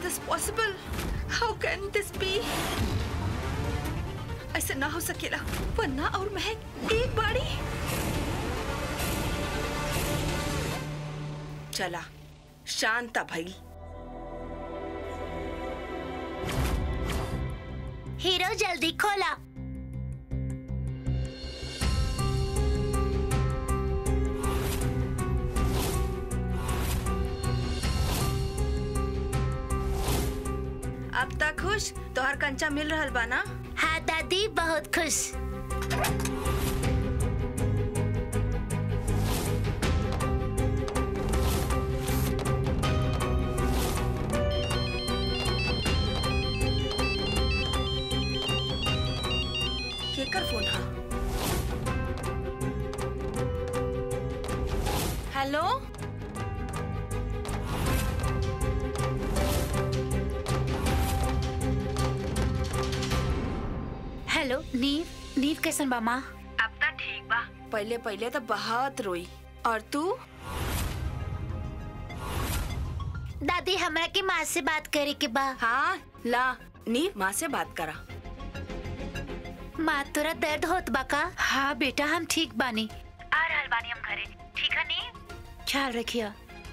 this possible? How can this be? ऐसे ना हो सकेला वरना और महक एक बाड़ी चला शांता भई हीरो जल्दी खोला अब तक खुश तोहर कंचा मिल रहल बा ना हाँ दादी बहुत खुश केकर फोन हा हेलो हेलो नीव नीव कैसन बा माँ अब तक ठीक बा पहले पहले तो बहुत रोई और तू दादी हमरा के माँ से बात करे के बा हाँ ला नी माँ से बात करा माँ तोरा दर्द होत बा का हाँ बेटा हम ठीक बानी आ रहल बानी हम घरे ठीक है नी ख्याल रखिए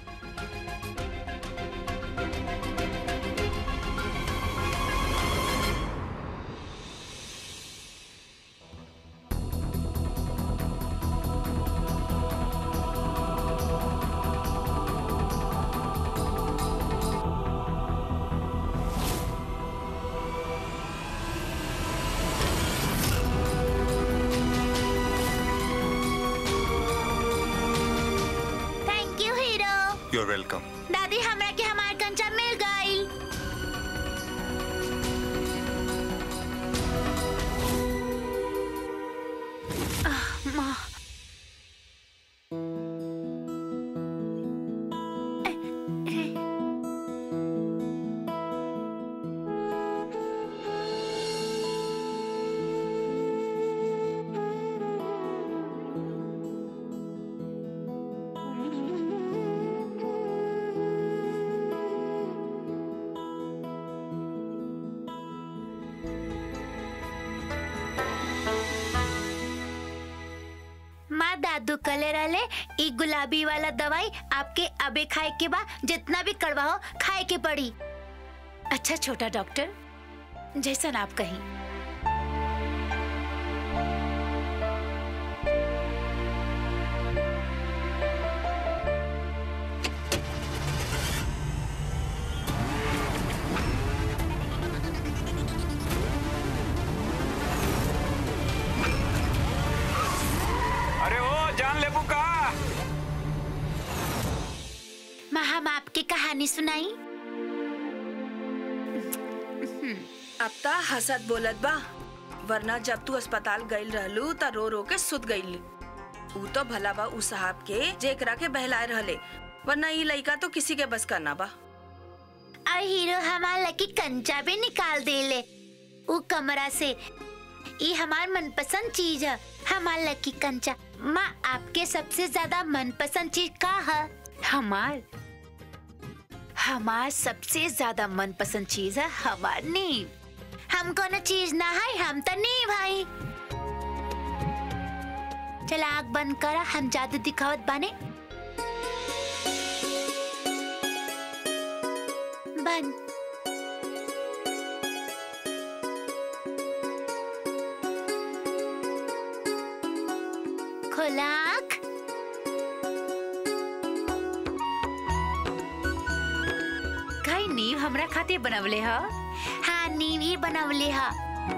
thank you hero You're welcome. दादी हमरा के हमार कंचा मिल गई माँ माँ दादू कले रहले ई गुलाबी वाला दवाई आपके अबे खाए के बा जितना भी कड़वा हो खाए के पड़ी अच्छा छोटा डॉक्टर जैसन आप कहीं अरे ओ जान लेबू का माँ हम आपकी कहानी सुनाई अब ता हसत बोलत बा वरना जब तू अस्पताल गईल रहलू त रो रो के सुत गईल ऊ तो भला बा ऊ साहब के जेकरा के बहलाए रहले वरना ई लइका तो किसी के बस करना बा और हीरो हमार लकी कंचा भी निकाल देले ऊ कमरा से ये हमार मनपसंद चीज है हमार लकी कंचा माँ आपके सबसे ज्यादा मनपसंद चीज का है हमार हमार सबसे ज्यादा मनपसंद चीज है हमार नींव हम कोनो चीज ना है हम तो नहीं भाई चला आग बंद करा हम जादू दिखावत बाने बंद खोला आँख कई नींव हमरा खातिर बनवले ह हाँ नीव ही बनवले हा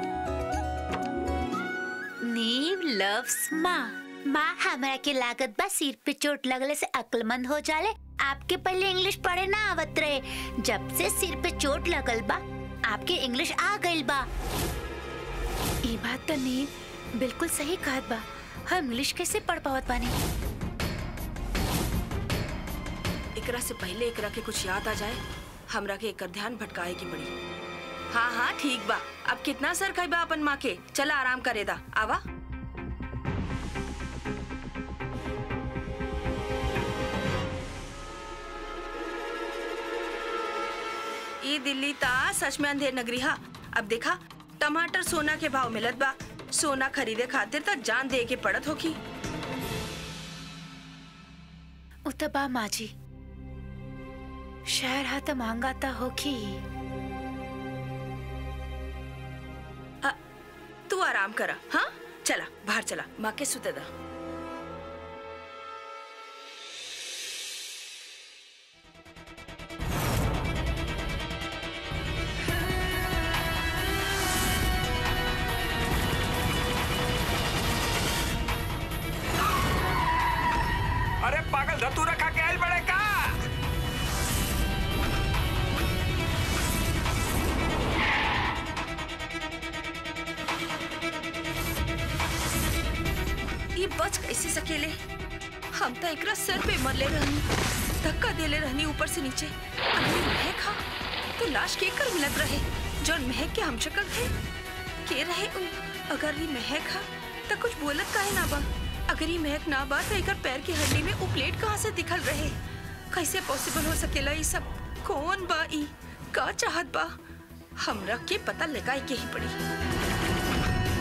नींव लव्स माँ माँ हमरा के लागत बा सिर पे चोट लगले से अक्लमंद हो जाले आपके पहले इंग्लिश पढ़े ना आवत रहे जब से सिर पे चोट लगल बा आपके इंग्लिश आ गइल बा ई बात तो नींव बिल्कुल सही कहत बा हम इंग्लिश कैसे पढ़ पावत बानी एकरा से पहले एकरा के कुछ याद आ जाए हमरा के एकर ध्यान भटकाए की पड़ी हाँ हाँ ठीक बा अब कितना सर खाई बा अपन माँ के चला आराम करे दा आवा ई दिल्ली ता सच में अंधेर नगरी हा अब देखा टमाटर सोना के भाव मिलत बा सोना खरीदे खातिर त जान दे के पड़त होखी उतबा माजी शहर हा त महंगा त होखी आ, तू आराम करा हाँ चला बाहर चला माँ के सुते दा अरे पागल धतूरा खा के आयल बड़े का ये बच कैसे सकेले हम तो एकरा सर पे मरले रहनी धक्का देले रहनी ऊपर से नीचे अगर ये महक हा तो लाश के कर मिलत रहे जौन महक के हम शक्ल थे के रहे उ अगर ये महक हा तो कुछ बोलत काहे ना बा अगर ये महक ना बा तो एकर पैर की हड्डी में उ प्लेट कहाँ से दिखल रहे कैसे पॉसिबल हो सकेला ये सब कौन बा ई का चाहत बा हमरा के पता लगाए के ही पड़ी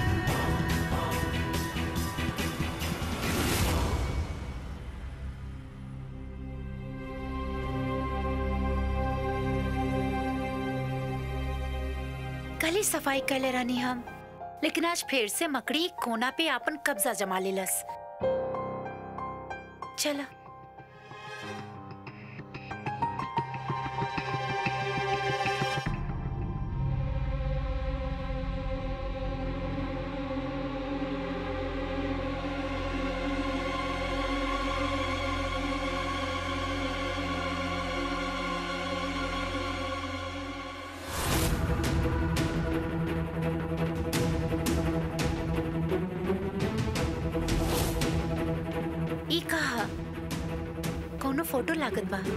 कल ही सफाई कैले रहनी हम लेकिन आज फिर से मकड़ी कोना पे आपन कब्जा जमा लेलस चला ई कहा कौनो फोटो लागत बा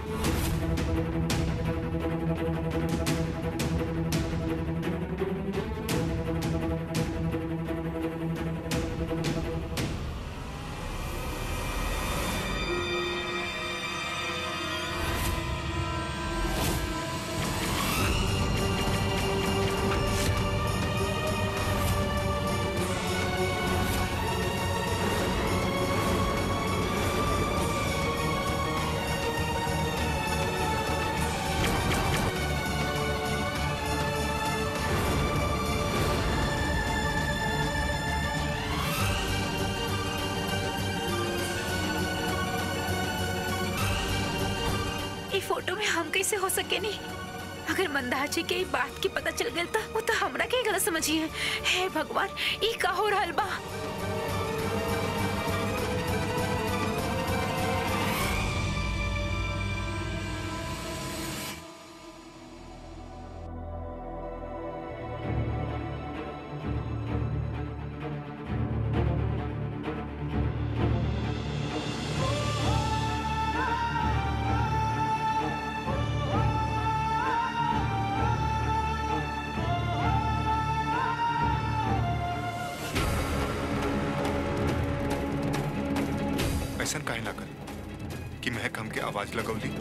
ई फोटो में हम कैसे हो सके नहीं अगर मंदार जी के ई बात की पता चल गई तो वो तो हमरा के गलत समझिए हे भगवान ई का हो रहल बा ऐसा काहे लागल कि महक हमके आवाज लगौली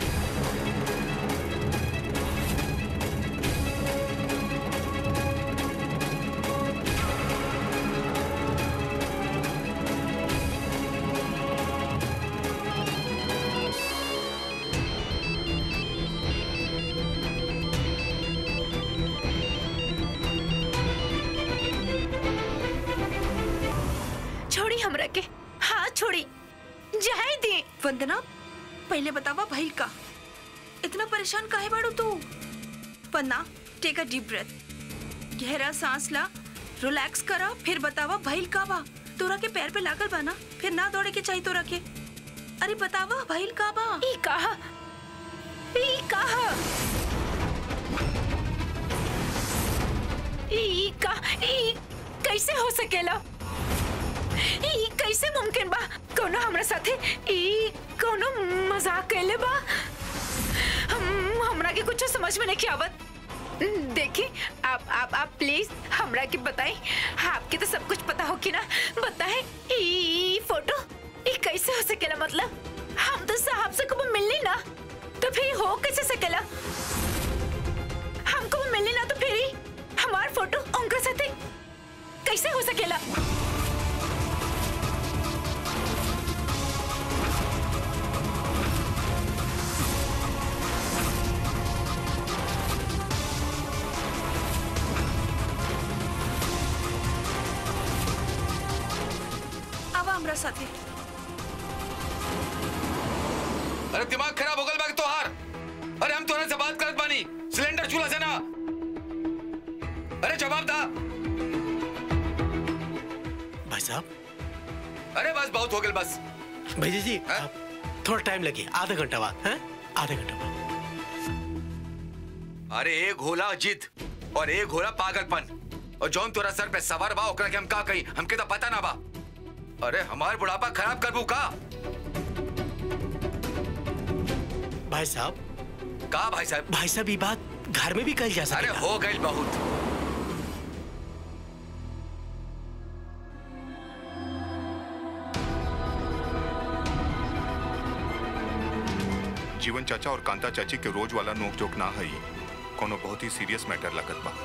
छोड़ी हमरा के हाँ छोड़ी जाए दे वंदना पहले बतावा भइल का इतना परेशान काहे बाड़ू तू Vandana take a deep breath गहरा सांस ला रिलैक्स करा फिर बतावा भइल का बा तोरा के पैर पे लागल बा ना फिर ना दौड़े के चाहिए तोरा के अरे बतावा भइल का बा ई कहा ई कहा ई का ई कैसे हो सकेला ई कैसे मुमकिन बा कोनो हमरा साथे ई कोनो मजाक कैले बा हम हमरा के कुछ समझ में नहीं आवत देखी आप आप आप प्लीज हमरा के बताई आपके तो सब कुछ पता हो कि ना बताए ई फोटो ई कैसे हो सकेला मतलब हम तो साहब से कब मिलनी ना तो फिर हो कैसे सकेला हम फोटो उनका साथे कैसे हो सकेला आवा हमरा साथे अरे दिमाग खराब हो गल बाकी तोहार अरे हम तोहरे से बात करत बानी सिलेंडर चूल्हा से ना अरे जवाब दा भाई साहब अरे बस बहुत हो गल बस भैया जी हाँ? आप थोड़ा टाइम लगे आधा घंटा बाद हैं आधा घंटा बाद अरे एक होला जिद और एक होला पागलपन और जौन तोरा सर पे सवार बा ओकरा के हम का कही हमके तो पता ना बा अरे हमार बुढ़ापा खराब करबू का भाई साहब का भाई साहब भाई साहब ये बात घर में भी कही जा अरे सकती हो गई बहुत जीवन चाचा और कांता चाची के रोज वाला नोक जोक ना है कोनो बहुत ही सीरियस मैटर लगत बा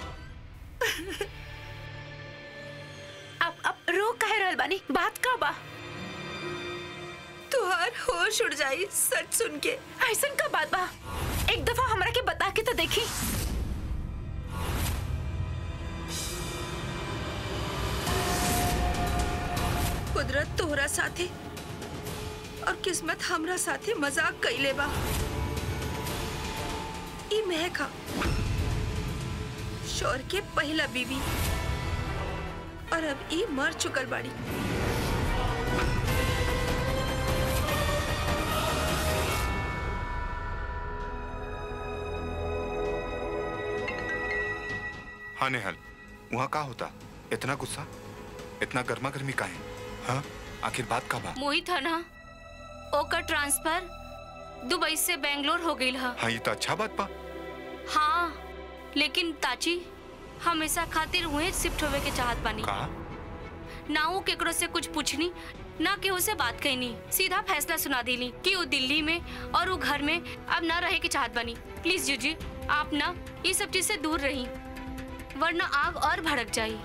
अब अब रो कह रहल बानी बात का बा तुहार होश उड़ जाई सच सुन के ऐसन का बात बा एक दफा हमरा के बता के तो देखी कुदरत तोहरा साथे और किस्मत हमरा साथे मजाक कइले बा ई महका शोर के पहला बीवी और अब ई मर चुकल बाड़ी हाँ नेहल वहाँ का होता इतना गुस्सा इतना गर्मा गर्मी का है हाँ आखिर बात का बा मोहित है ना ओकर ट्रांसफर दुबई से बेंगलोर हो गई है हाँ ये तो अच्छा बात बा हाँ लेकिन ताची हमेशा खातिर हुए शिफ्ट होवे के चाहत बानी का ना वो केकरो से कुछ पूछनी ना केहू से बात कहनी सीधा फैसला सुना देली कि वो दिल्ली में और वो घर में अब ना रहे के चाहत बानी प्लीज जूजी आप ना ये सब चीज से दूर रही वरना आग और भड़क जाई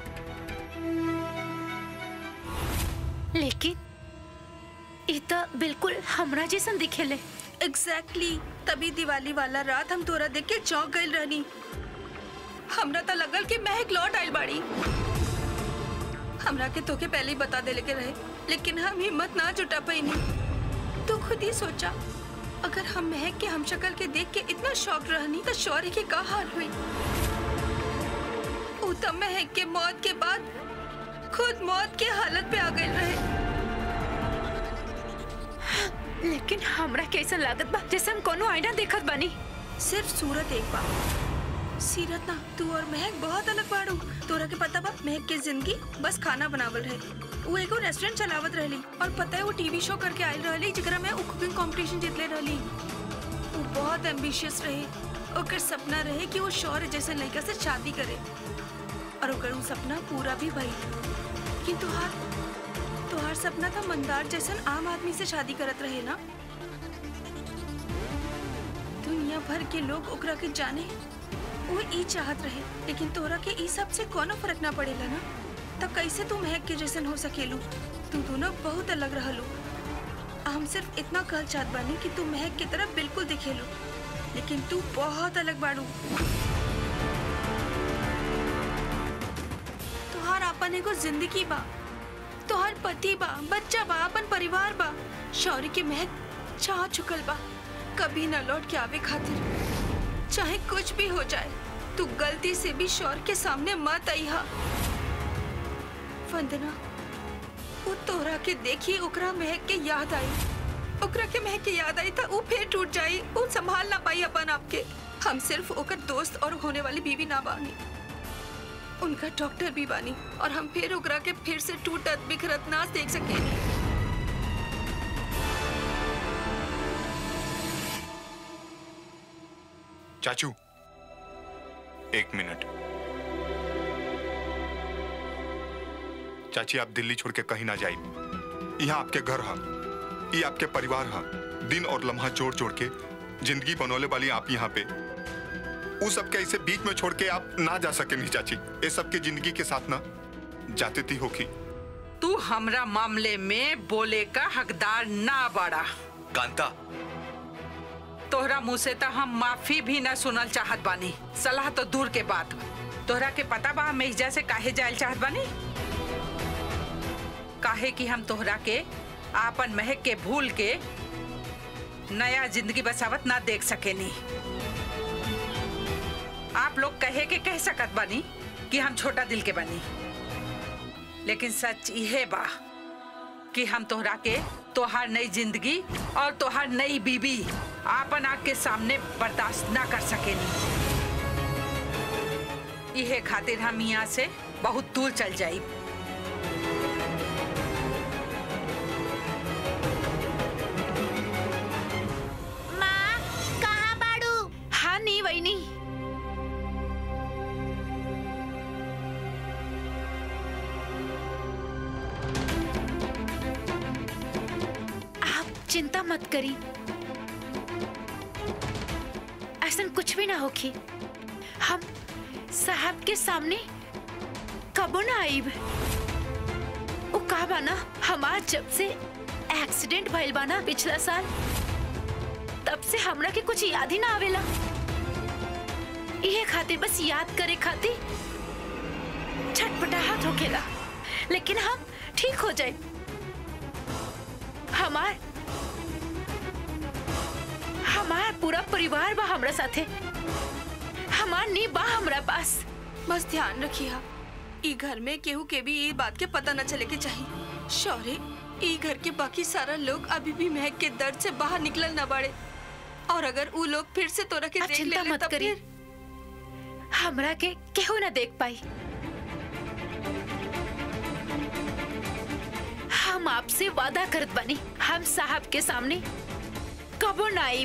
लेकिन ई तो बिल्कुल हमरा जैसन दिखेले एग्जैक्टली exactly, तभी दिवाली वाला रात हम तोरा देख के चौंक गइल रहनी हमरा तो लगल कि महक लौट आइल बाड़ी हमरा के तोके पहले ही बता देले के रहे लेकिन हम हिम्मत ना जुटा पैनी तू खुद ही सोचा अगर हम महक के हम शक्ल के देख के इतना शौक रहनी तो शौर्य के का हाल हुई ऊ तो महक के मौत के बाद खुद मौत के हालत पे आ गए रहे लेकिन हमरा कैसा लागत बा जैसे हम कोनो आईना देखत बानी सिर्फ सूरत एक बार सीरत ना तू और महक बहुत अलग बाड़ू तोरा के पता बा महक के जिंदगी बस खाना बनावल रहे वो एगो रेस्टोरेंट चलावत रहली और पता है वो टीवी शो करके आयल रहली जेकरा में वो कुकिंग कंपटीशन जीतले रहली वो बहुत एम्बिशियस रहे ओकर सपना रहे कि वो शौर्य जैसे लड़का से शादी करे और ओकर वो सपना पूरा भी भइल लेकिन तुहार तुहार सपना था मंदार जैसन आम आदमी से शादी करत रहे ना दुनिया भर के लोग ओकरा के जाने वो ई चाहत रहे लेकिन तोरा के ई सब से कोनो फर्क ना पड़ेला ना तब कैसे तू महक के जैसन हो सकेलू तू दोनों बहुत अलग रहलू हम सिर्फ इतना कह चाहत बानी कि तू महक की तरफ बिल्कुल दिखेलू लेकिन तू बहुत अलग बाड़ू तुहार अपन एगो जिंदगी बा तुहार पति बा बच्चा बा अपन परिवार बा शौर्य के महक चाह चुकल बा कभी न लौट के आवे खातिर चाहे कुछ भी हो जाए तू गलती से भी शौर्य के सामने मत आईहा वंदना वो तोहरा के देखी ओकरा महक के याद आई ओकरा के महक के याद आई था वो फिर टूट जाई वो संभाल ना पाई अपन आपके हम सिर्फ ओकर दोस्त और होने वाली बीवी ना बानी उनका डॉक्टर भी बानी और हम फिर ओकरा के फिर से टूटत बिखरत ना देख सकेनी चाचू एक मिनट चाची आप दिल्ली छोड़ के कहीं ना जाइए यहाँ आपके घर है ये आपके परिवार है दिन और लम्हा जोड़ जोड़ के जिंदगी बनौले वाली आप यहाँ पे उस सब के ऐसे बीच में छोड़ के आप ना जा सके नहीं चाची ये सब की जिंदगी के साथ ना जाते थी होखी तू हमरा मामले में बोले का हकदार ना बड़ा कांता तोहरा मुंह से तो हम माफी भी ना सुनल चाहत बानी सलाह तो दूर के बात बा। तोहरा के पता बा हम एहिजा से काहे जायल चाहत बानी काहे कि हम तोहरा के आपन महक के भूल के नया जिंदगी बसावत ना देख सकेनी आप लोग कहे के कह सकत बानी कि हम छोटा दिल के बनी लेकिन सच इहे बा कि हम तोहरा के तोहार नई जिंदगी और तोहार नई बीबी आपन आग के सामने बर्दाश्त ना कर सकेनी इहे खातिर हम यहाँ से बहुत दूर चल जाई माँ कहाँ बाड़ू हाँ नहीं वही नहीं आप चिंता मत करी ऐसा कुछ भी ना होगी हम साहब के सामने कबो ना आईब वो कहा बाना हमार जब से एक्सीडेंट भइल बाना पिछला साल तब से हमरा के कुछ याद ही ना आवेला इहे खातिर बस याद करे खातिर छटपटाहट होखेला लेकिन हम ठीक हो जाए हमार हमार पूरा परिवार बा हमरा साथे हमार नी बा हमरा पास बस ध्यान रखिए ई घर में केहू के भी ये बात के पता न चले के चाहिए शौर्य ई घर के बाकी सारा लोग अभी भी महक के दर्द से बाहर निकलल न बाड़े और अगर ऊ लोग फिर से तोरा के आप देख चिंता ले मत तब करी फिर हमरा के केहू ना देख पाई हम आपसे वादा करत बनी हम साहब के सामने कबो ना आईब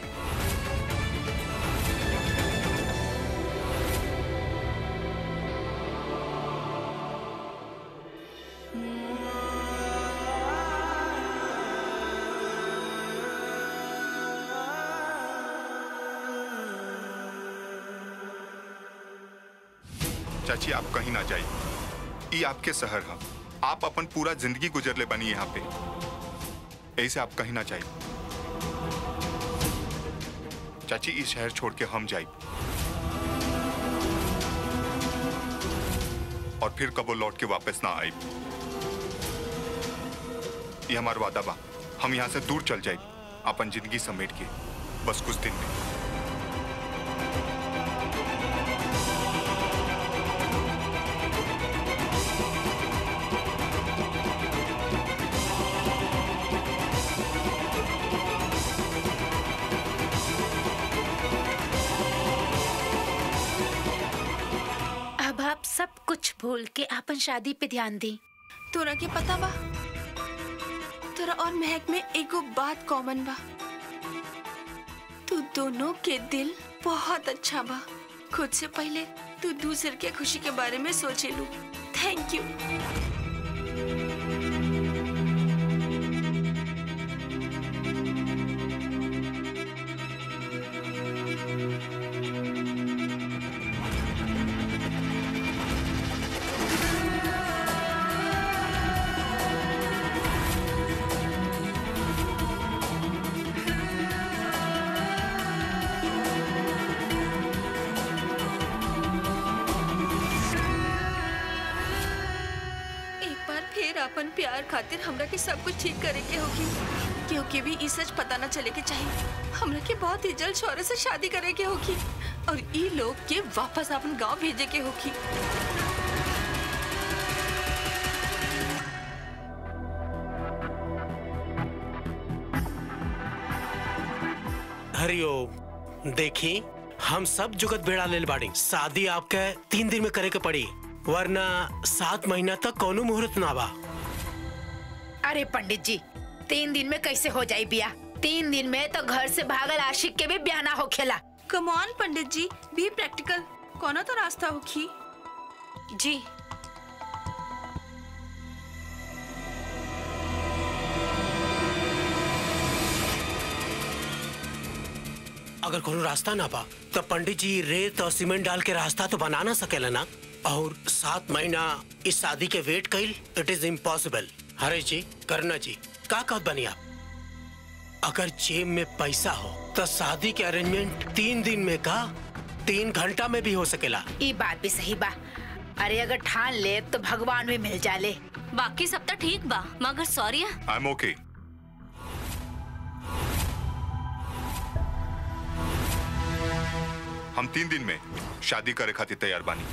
चाची आप कहीं ना जाइए ये आपके शहर है आप अपन पूरा जिंदगी गुजर ले बनी यहाँ पे ऐसे आप कहीं ना जाइए चाची इस शहर छोड़ के हम जाइए और फिर कबो लौट के वापस ना आए ये हमारा वादा बा हम यहाँ से दूर चल जाए अपन जिंदगी समेट के बस कुछ दिन में अब आप सब कुछ भूल के अपन शादी पे ध्यान दी तोरा के पता बा तोरा और महक में एगो बात कॉमन बा तू दोनों के दिल बहुत अच्छा बा खुद से पहले तू दूसरे के खुशी के बारे में सोचे लू थैंक यू एक बार फिर अपन प्यार खातिर हमरा के सब कुछ ठीक करे के होगी क्योंकि भी ई सच पता न चले के चाहिए हमरा के बहुत ही जल्द शौर्य से शादी करे के होगी और ई लोग के वापस अपन गांव भेजे के होगी हरिओम देखी हम सब जुगत बेड़ा लेल बाड़ी शादी आपके तीन दिन में करे के पड़ी वरना सात महीना तक कोनो मुहूर्त ना बा अरे पंडित जी तीन दिन में कैसे हो जाए बिया तीन दिन में तो घर से भागल आशिक के भी ब्याह ना होखेला come on Pandit G be practical कौन तो रास्ता होगी जी अगर कोनो रास्ता ना बा तो पंडित जी रेत और सीमेंट डाल के रास्ता तो बना ना सकेला ना और सात महीना इस शादी के वेट कइल इट इज इम्पॉसिबल हरीश जी करना जी का कहत बनी आप अगर जेब में पैसा हो तो शादी के अरेंजमेंट तीन दिन में का तीन घंटा में भी हो सकेला ई बात भी सही बा अरे अगर ठान ले तो भगवान भी मिल जाले बाकी सब तो ठीक बा मगर सॉरी आई एम ओके हम तीन दिन में शादी करे खातिर तैयार बानी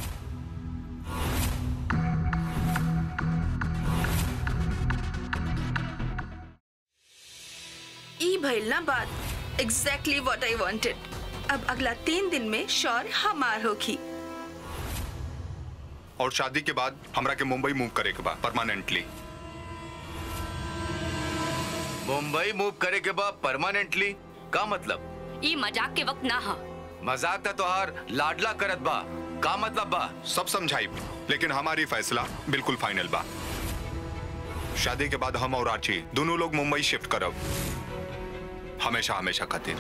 ई भइल ना बात एग्जैक्टली व्हाट आई वांटेड अब अगला तीन दिन में शौर हमार होखी और शादी के बाद हमरा के मुंबई मूव करे के बा परमानेंटली मुंबई मूव करे के बाद परमानेंटली का मतलब ई मजाक के वक्त ना हा मजाक था तोहार लाडला करत बा का मतलब बा सब समझाई लेकिन हमारी फैसला बिल्कुल फाइनल बा शादी के बाद हम और आची दोनों लोग मुंबई शिफ्ट करब हमेशा हमेशा खातिर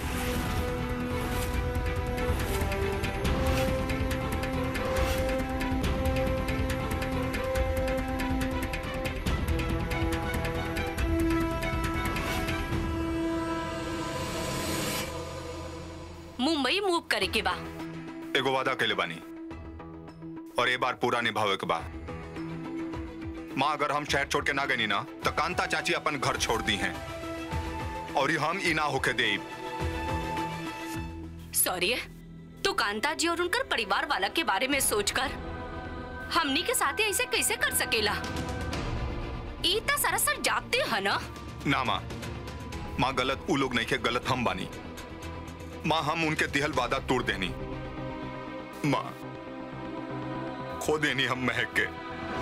मुंबई मूव करे के बा एगो वादा कैले बानी और ये बार पूरा निभावे के बा माँ अगर हम शहर छोड़ के ना गनी ना तो कांता चाची अपन घर छोड़ दी हैं और ये हम ई ना होके दे सॉरी तू कांता जी और उनकर परिवार वाला के बारे में सोचकर हमनी के साथ ऐसे कैसे कर सकेला ई ता सरासर जाते है ना ना माँ माँ गलत उ लोग नहीं के गलत हम बानी माँ हम उनके दिहल वादा तोड़ देनी माँ खो देनी हम महक के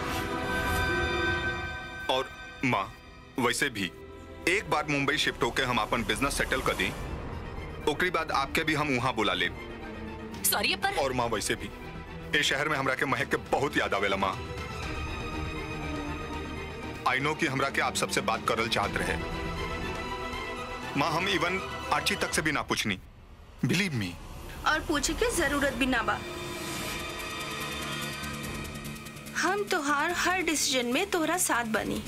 और माँ वैसे भी एक बार मुंबई शिफ्ट होके हम अपन बिजनेस सेटल कर दी ओकरी बाद आपके भी हम वहां बुला ले सॉरी पर और माँ वैसे भी ए शहर में हमरा के महक के बहुत याद आवेला माँ आई नो कि हमरा के आप सबसे बात करल चाहत रहे माँ हम इवन आची तक से भी ना पूछनी बिलीव मी और पूछे के जरूरत भी ना बा हम तोहार हर डिसीजन में तोहरा साथ बनी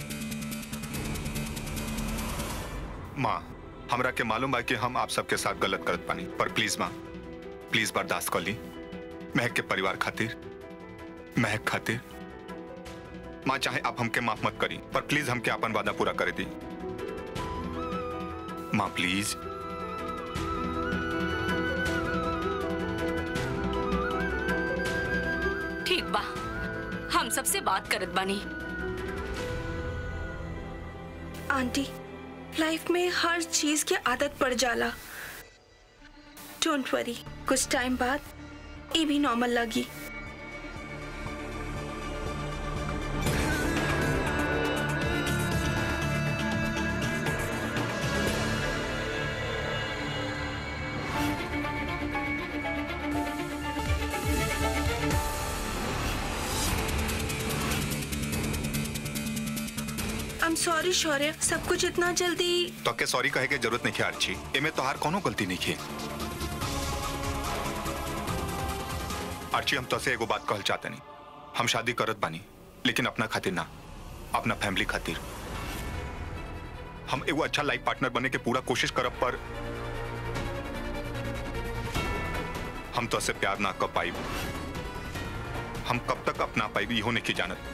माँ हमरा के मालूम बा कि हम आप सबके साथ गलत करत पानी पर प्लीज माँ प्लीज बर्दाश्त कर ली महक के परिवार खातिर महक खातिर माँ चाहे आप हमके माफ मत करी पर प्लीज हमके अपन वादा पूरा कर दी माँ प्लीज ठीक बा हम सबसे बात करत बानी आंटी लाइफ में हर चीज की आदत पड़ जाला डोंट वरी कुछ टाइम बाद ये भी नॉर्मल लगी आई एम सॉरी शौर्य सब कुछ इतना जल्दी तो के सॉरी कहे के जरूरत नहीं है अर्ची एमे तोहार कोनो गलती नहीं है अर्ची हम तोसे एगो बात कहल चाहते नहीं हम शादी करत बानी लेकिन अपना खातिर ना अपना फैमिली खातिर हम एगो अच्छा लाइफ पार्टनर बने के पूरा कोशिश करब पर हम तो से प्यार ना कर पाई हम कब तक अपना पाई इहो नहीं जानत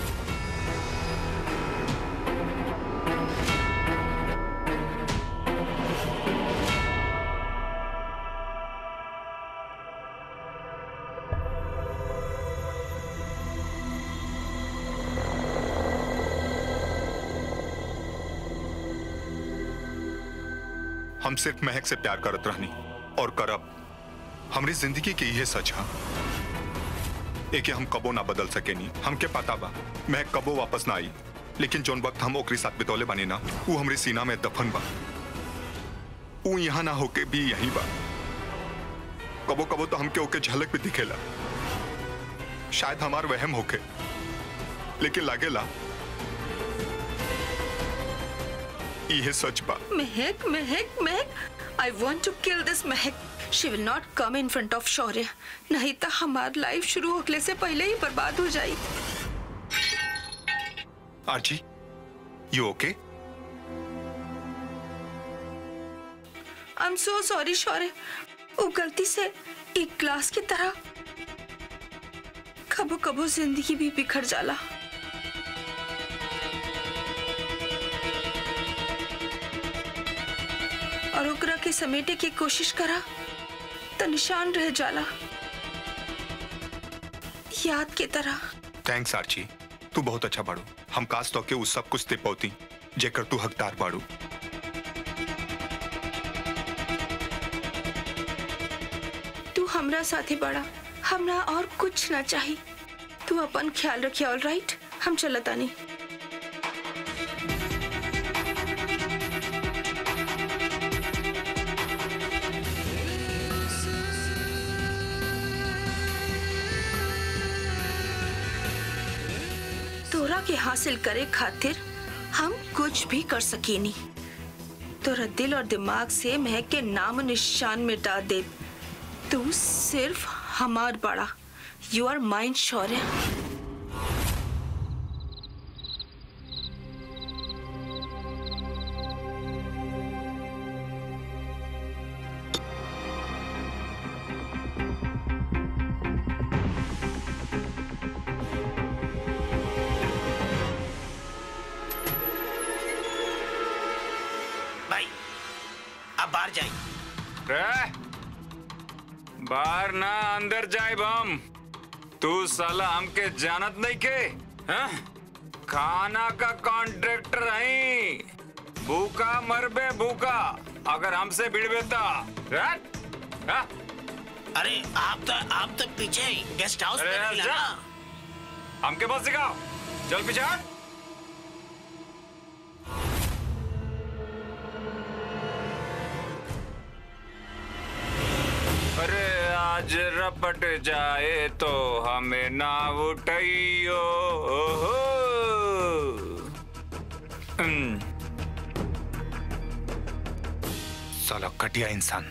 हम सिर्फ महक से प्यार करत रहनी और करब हमारी जिंदगी के ये सच है एके हम कबो ना बदल सकेनी हमके पता बा महक कबो वापस ना आई लेकिन जोन वक्त हम ओकरी साथ बितौले बानी ना वो हमरे सीना में दफन बा वो यहाँ ना होके भी यहीं बा कबो कबो तो हमके ओके झलक भी दिखेला शायद हमार वहम होके लेकिन लागेला इहे सच बा Mahak Mahak Mahak I want to kill this Mahak she will not come in front of Shaurya नहीं तो हमार लाइफ शुरू होने से पहले ही बर्बाद हो जाई आरजी you okay I am so sorry Shaurya वो गलती से एक ग्लास की तरह कबो कबो जिंदगी भी बिखर जाला और ओकरा के समेटे की कोशिश करा तो निशान रह जाला याद की तरह थैंक्स आर्ची तू बहुत अच्छा बाड़ू हम काश तो के उस सब कुछ ते पौती जेकर तू हकदार बाड़ू तू हमरा साथे बड़ा हमरा और कुछ ना चाहिए तू अपन ख्याल रखिए ऑल राइट हम चलता नहीं तोरा के हासिल करे खातिर हम कुछ भी कर सकेनी तोरा दिल और दिमाग से महक के नाम निशान मिटा दे तू सिर्फ हमार बड़ा यू आर माइंड शौर्य भाई अब बाहर जाए रे बाहर ना अंदर जाए हम तू साला हमके जानत नहीं के हाँ? खाना का कॉन्ट्रैक्टर है भूखा मरबे भूखा अगर हमसे भिड़बेता रट? हाँ? अरे आप तो आप तो पीछे गेस्ट हाउस अरे में यार, रहिला जा। ना हमके बस सिखाओ चल पीछे हट। अरे आज रपट जाए तो हमें ना उठाइयो ओहो। हम्म, साला घटिया इंसान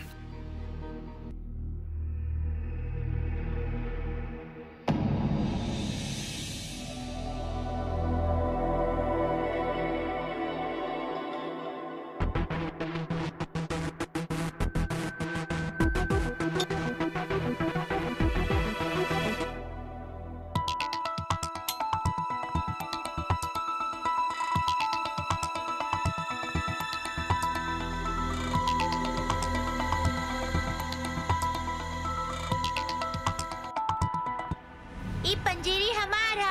ई पंजीरी हमारा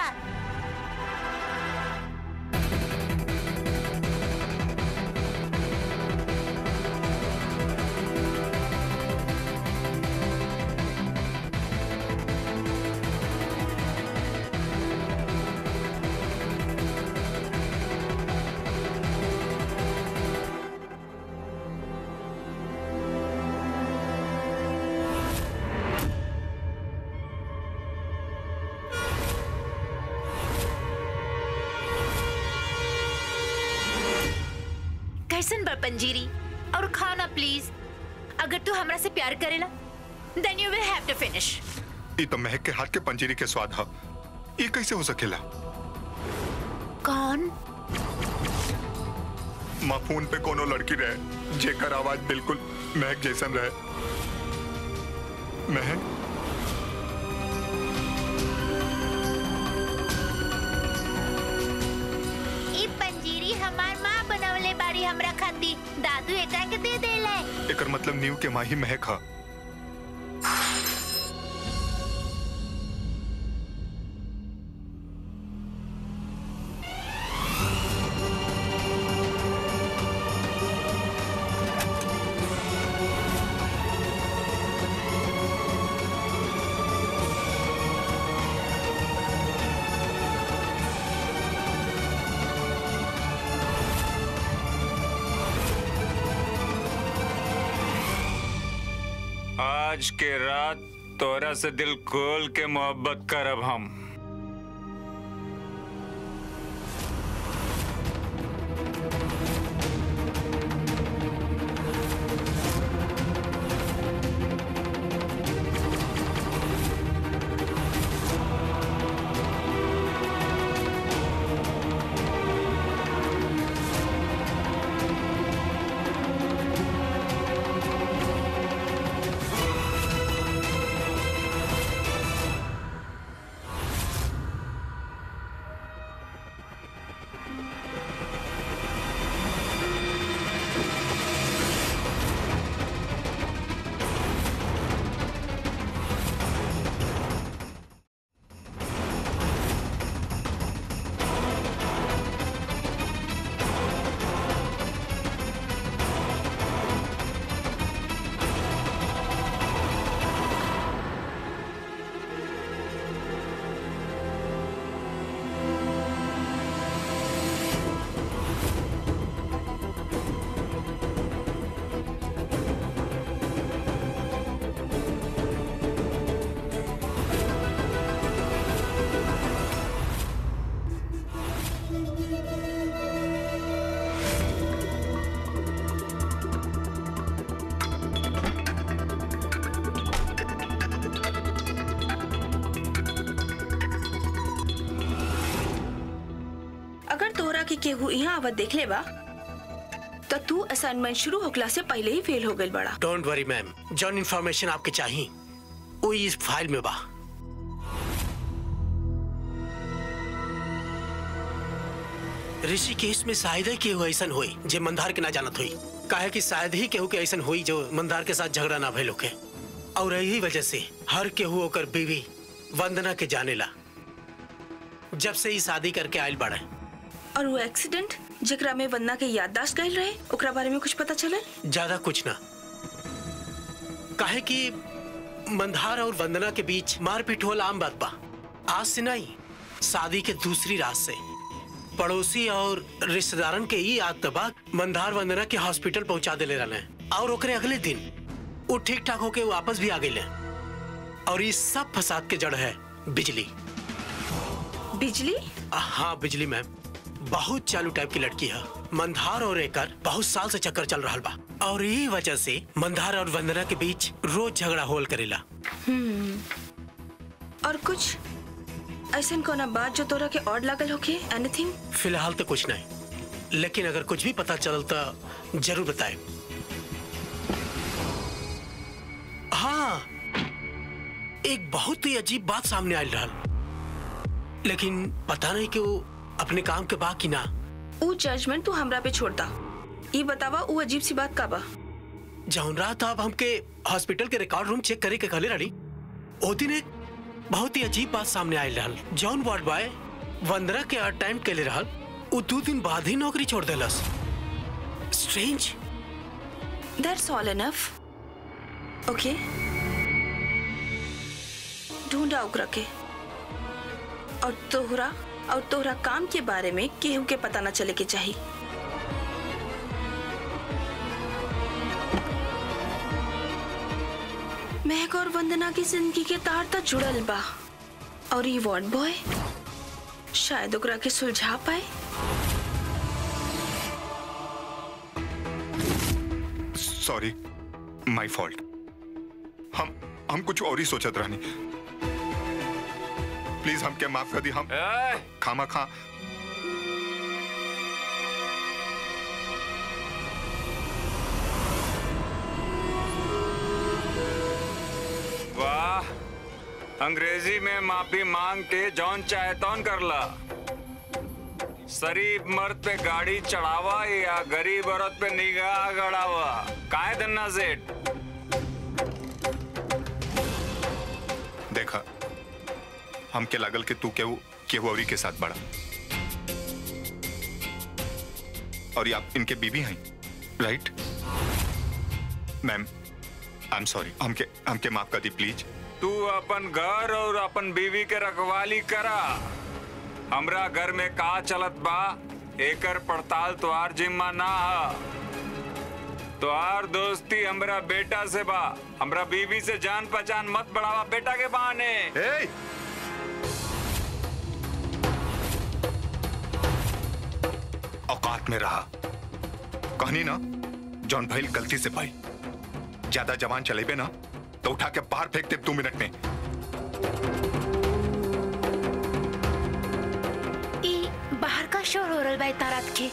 कैसन बा पंजीरी और खाना प्लीज अगर तू हमरा से प्यार करेला then you will have to finish ये तो महक के हाथ के पंजीरी के स्वाद हा ये कैसे हो सकेला कौन माँ फोन पे कोनो लड़की रहे जेकर आवाज बिल्कुल महक जैसन रहे महक ई पंजीरी हमार माँ बनवले बाड़ी हमरा खाती दादू एकरा के दे देले एकर मतलब नीव के माही महक हा आज के रात तोरा से दिल खोल के मोहब्बत करब हम केहू यहाँ आवत देख ले बा तो तू असाइनमेंट शुरू होखला से पहले ही फेल हो गई बड़ा डोंट वरी मैम जौन इन्फॉर्मेशन आपके चाहिए वो इस फाइल में बा ऋषि केस में शायद ही केहू ऐसन हुई जे मंदार के ना जानत हुई काहे कि शायद ही केहू के ऐसन हुई जो मंदार के साथ झगड़ा ना भइल होके और यही वजह से हर केहू ओकर बीवी वंदना के जानेला जब से ही शादी करके आयल बाड़े और वो एक्सीडेंट जेकरा में वंदना के याददाश्त गईल रहे ओकरा बारे में कुछ पता चले ज्यादा कुछ ना काहे कि मंदार और वंदना के बीच मारपीट होला आम बात बा आज से नहीं शादी के दूसरी रात से पड़ोसी और रिश्तेदारन के ई आदत बा मंदार वंदना के हॉस्पिटल पहुंचा देले रहले और ओकरे अगले दिन वो ठीक ठाक होके वापस भी आ गए और इस सब फसाद के जड़ है बिजली बिजली हाँ बिजली मैम बहुत चालू टाइप की लड़की है मंदार और एकर बहुत साल से चक्कर चल रहा बा और यही वजह से मंदार और वंदना के बीच रोज झगड़ा होल करेला हम्म और कुछ ऐसा कोना बात जो तोरा के और लागल होके एनीथिंग फिलहाल तो कुछ नहीं लेकिन अगर कुछ भी पता चल तो जरूर बताए हाँ एक बहुत ही अजीब बात सामने आयल रहा लेकिन पता नहीं कि वो अपने काम के बाकी ना ऊ जजमेंट तू हमरा पे छोड़ता ई बतावा ऊ अजीब सी बात का बा जौन रात अब हमके हॉस्पिटल के रिकॉर्ड रूम चेक करे के कहले रही ओ दिन एक बहुत ही अजीब बात सामने आयल रहल जौन वार्ड बॉय वंदना के अटेम्प्ट के रहल वो दो दिन बाद ही नौकरी छोड़ देलस strange that's all enough okay ढूंढा ओकरा के और तोहरा और तोहरा काम के बारे में केहू के पता न चले के चाहिए महक और वंदना की जिंदगी के तार तो जुड़ल बा और ये वार्ड बॉय शायद ओकरा के सुलझा पाए सॉरी माय फॉल्ट हम हम कुछ और ही सोचत रहनी प्लीज हमके माफ कर दी हम खामा खा वाह अंग्रेजी में माफी मांग के जौन चाहे तौन करला शरीफ मर्द पे गाड़ी चढ़ावा या गरीब औरत पे निगाह गड़ावा काहे धन्ना सेठ देखा हमके लागल कि तू केहू केहू औरी के साथ बड़ा और ये आप इनके बीबी हैं right ma'am I am sorry हमके हमके माफ कर दी प्लीज तू अपन घर और अपन बीवी के रखवाली करा हमरा घर में का चलत बा एकर पड़ताल तोहार जिम्मा ना हा तोहार दोस्ती हमरा बेटा से बा हमरा बीवी से जान पहचान मत बढ़ावा बेटा के बहाने hey! औकात में रहा कहनी ना जॉन भाई गलती से भाई ज्यादा जवान चलेबे ना तो उठा के बाहर फेंक दे दो मिनट में ई बाहर का शोर हो रहा बा इतना रात के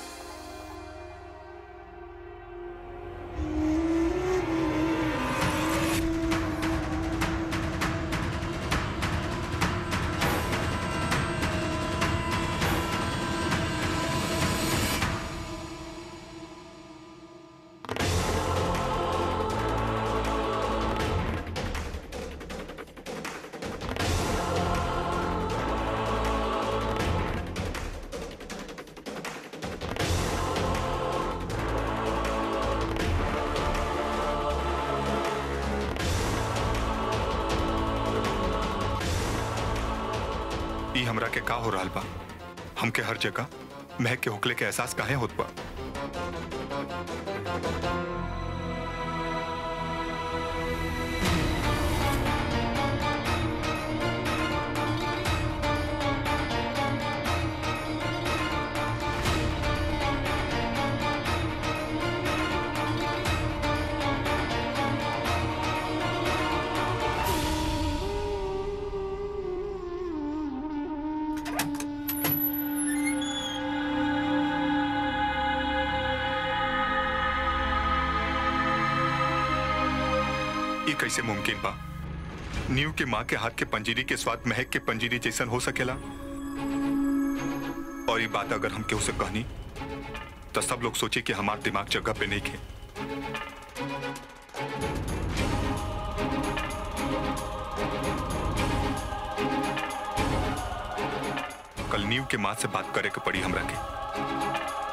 ई हमरा के का हो रहा बा हमके हर जगह महक के हुकले के एहसास काहे होत बा ये कैसे मुमकिन बा नीव के माँ के हाथ के पंजीरी के स्वाद महक के पंजीरी जैसन हो सकेला और ये बात अगर हम केहू से कहनी तो सब लोग सोचे कि हमार दिमाग जगह पे नहीं खे कल नीव के माँ से बात करे के पड़ी हमरा के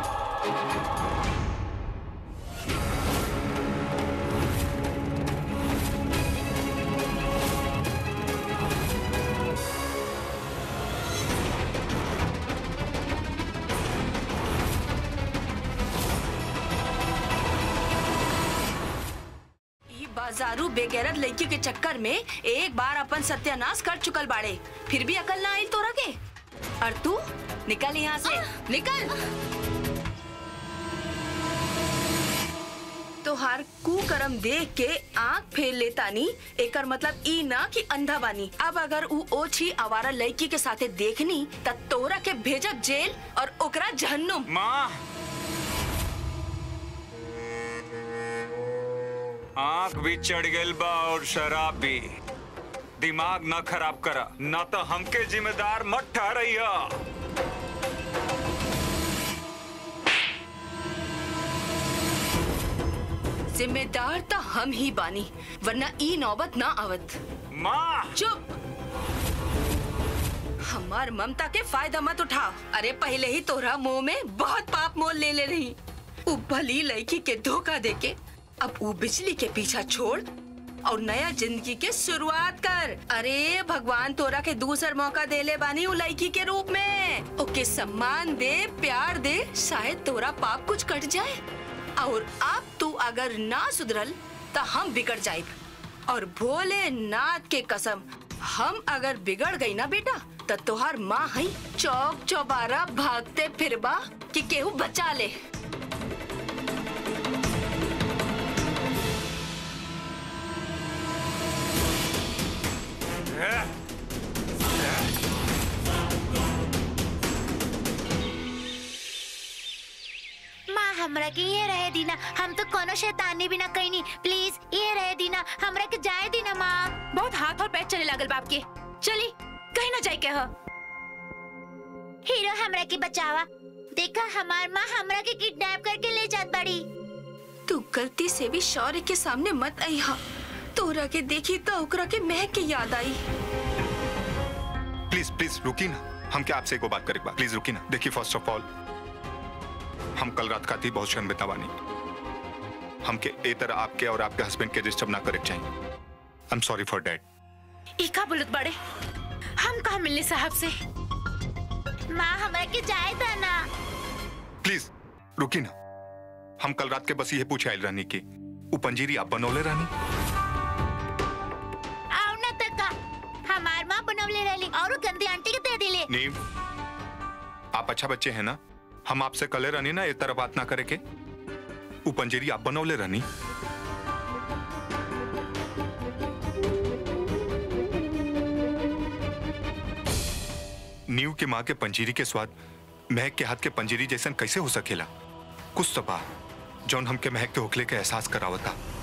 ई बाजारू बेगैरत लड़की के चक्कर में एक बार अपन सत्यानाश कर चुकल बाड़े फिर भी अकल ना आई तोरा के और तू निकल यहाँ से निकल तोहार कुकर्म देख के आंख फेर लेतानी एकर मतलब ई ना कि अंधा बानी अब अगर ऊ ओछी आवारा लड़की के साथे देखनी त तोरा के भेजब जेल और ओकरा जहन्नुम माँ आंख भी चढ़ गइल बा और शराब भी दिमाग न खराब करा न तो हमके जिम्मेदार मत ठहरइया जिम्मेदार तो हम ही बानी वरना ई नौबत ना आवत माँ चुप हमार ममता के फायदा मत उठा अरे पहले ही तोरा मुंह में बहुत पाप मोल ले ले रही उ भली लड़की के धोखा देके अब उ बिजली के पीछा छोड़ और नया जिंदगी के शुरुआत कर अरे भगवान तोरा के दूसर मौका दे ले बानी उ लड़की के रूप में ओके सम्मान दे प्यार दे शायद तोरा पाप कुछ कट जाए और अब तू अगर ना सुधरल तो हम बिगड़ जाए और भोले नाथ के कसम हम अगर बिगड़ गई ना बेटा तो तोहार माँ है चौक चौबारा भागते फिरबा कि केहू बचा ले माँ हमरा के ये रहे दीना हम तो कोनो शैतानी भी ना कहीं प्लीज ये रहे दीना हमरा के जाए दीना माँ बहुत हाथ और पैर चले लागल बाप के चली कहीं ना जाए के ह हीरो हमरा के बचावा देखा हमार माँ हमरा के किडनैप करके ले जात बड़ी तू गलती से भी शौर्य के सामने मत आई हा तोरा के देखी तो ओकरा के महक के याद आई प्लीज प्लीज रुकी ना हम क्या आपसे एगो बात करे बा प्लीज रुकी ना देखिए फर्स्ट ऑफ ऑल हम कल रात खाती बहुत शर्मिंदा बानी हमके ए तरह आपके और आपके हस्बैंड के डिस्टर्ब ना करे के चाहिए I am sorry for that ई का बोलत बड़े हम कहा मिलने साहब से माँ हमरा के जाए था ना प्लीज रुकी ना हम कल रात के बस ये पूछे आयल रानी की उ पंजीरी आप बनौले रानी आओ ना तका हमार माँ बनवले रहली और उ गंदी आंटी के दे दिले नीम आप अच्छा बच्चे हैं ना हम आपसे कले रानी ना ए तरह बात ना करे के उ पंजीरी आप बनौले रानी नीव के माँ के पंजीरी के स्वाद महक के हाथ के पंजीरी जैसन कैसे हो सकेला कुछ तो बा जौन हमके महक के होखले के एहसास करावता